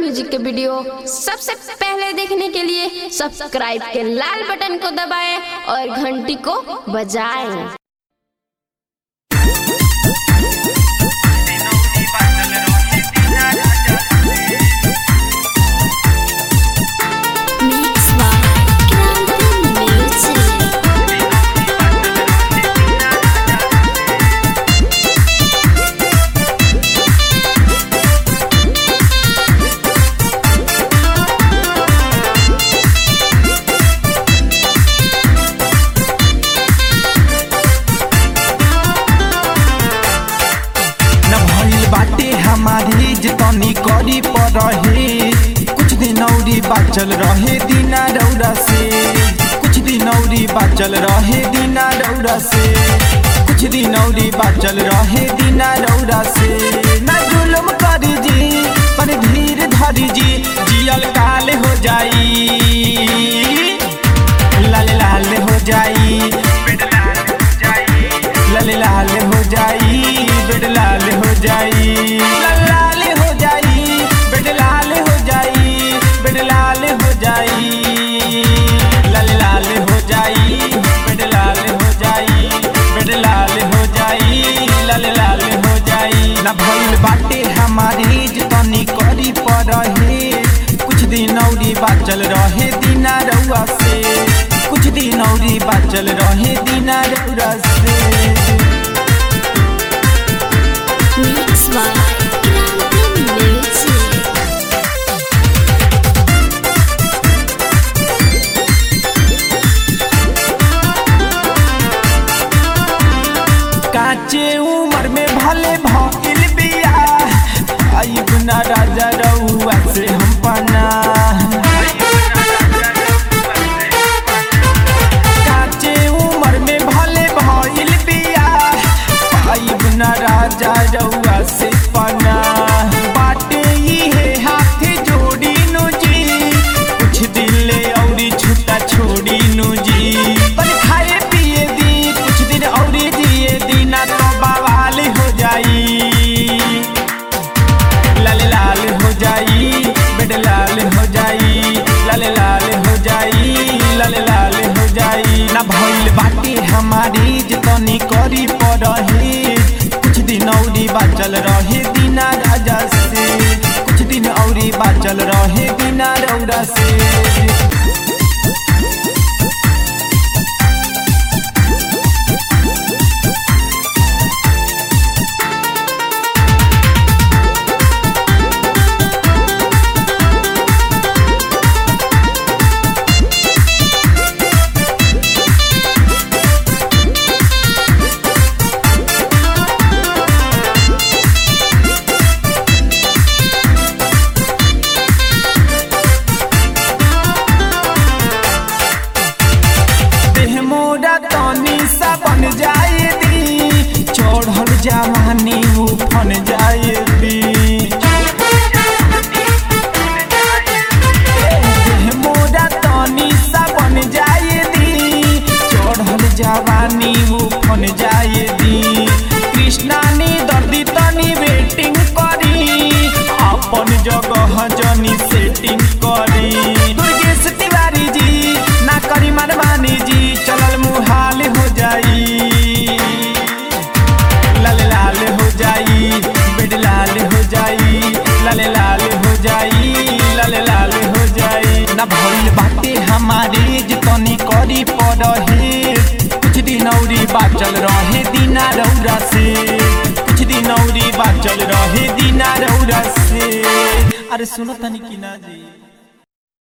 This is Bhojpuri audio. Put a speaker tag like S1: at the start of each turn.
S1: म्यूजिक के वीडियो सबसे पहले देखने के लिए सब्सक्राइब के लाल बटन को दबाएं और घंटी को बजाएं
S2: Mix by Grande Music.
S3: न भइल बाटे हमारी जतनी करी परहे कुछ दिन औरी बाचल रहे दीना रौरा से कुछ दिन औरी बाचल रहे दीना रौरा से कुछ दिन औरी बाचल रहे दीना रौरा से न जुल्म करी जी पर धीर धरी जी जियल काल हो जाई लाल लाल हो जाई लाल लाल हो जाई बेड लाल हो जाई लाल लाल हो जाई बेड लाल हो जाई बेड लाल हो जाई लाल लाल हो जाई बेड लाल हो जाई बेड लाल हो जाई लाल लाल हो जाई ना भइल बाटे हमारी जतनी करी परहे कुछ दिन औरी बाचल रहे दीना रउआ से कुछ दिन औरी बाचल रहे दीना रउआ से
S2: Mix by Grande Music.
S3: काचे उम्र में भले भइल बिया आई गुना राजा रउआ से हम पाना काचे उम्र में भले भइल बिया आई गुना राजा रउआ से पाना बाटे इहे हाथ जोड़ी नु जी कुछ दिले औरी छुटा छोड़ी नु जी पर खाए पिए दी कुछ दिन औरी दिए दी ना तो बवाल हो जाई लाल लाल हो जाई बेड लाल हो जाई लाल लाल हो जाई लाल लाल हो जाई ना भइल बाटे हमारी जतनी करी परहे कुछ दिन औरी बाचल रहे दीना राजा से कुछ दिन औरी बाचल रहे दीना रौरा से देह मोरा तनी सा बन जाए दी चढ़ल जवानी उफन जाए दी देह मोरा तनी सा बन जाए दी चढ़ल जवानी उफन जाए दी कृष्णा ने दर्दी तनी वेटिंग करी अपन जगह जनी सेटिंग करी दुर्गेश तिवारी जी ना करी मनमानी जी चलल मुहाल हो जाई लाल लाल हो जाई बेड लाल हो जाई लाल लाल हो जाई लाल लाल हो जाई ना भइल बाटे हमारे जतनी करी पड़हे कुछ दिन औरी बाचल रहे दीना रौरा से कुछ दिन औरी बाचल रहे दीना रौरा से अरे सुनो तनी की ना जी